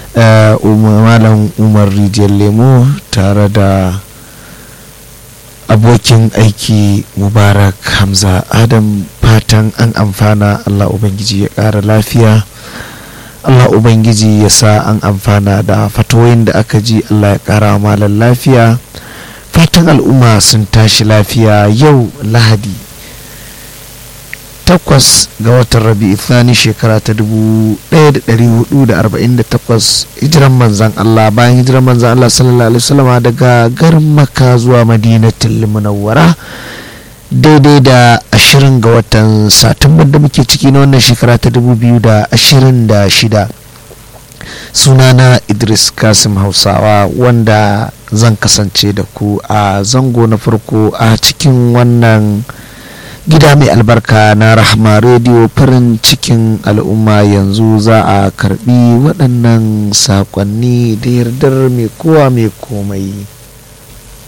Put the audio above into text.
malam umar rijiyar lemo tare da abokin aiki mubarak hamza adam fatan an amfana allah ubangiji ya ƙara lafiya allah ubangiji ya sa an amfana da fatoyin da aka ji allah ya ƙara malar lafiya fatan al'umma sun tashi lafiya yau lahadi takwas ga watan rabi'u thani shekara ta 1448 hijiran manzan Allah bayan hijiran manzan Allah sallallahu alaihi wasallama daga garin Makka zuwa Madinatul Munawwara daidai da 20 ga watan Satumba da muke ciki na wannan shekara ta 2026 sunana Idris Kasim Hausawa wanda zan kasance da ku a zango na farko a cikin wannan gida mai albarka na rahma rediyo farin cikin al'umma yanzu za a karbi waɗannan saƙonni da yardar mai kowa mai komai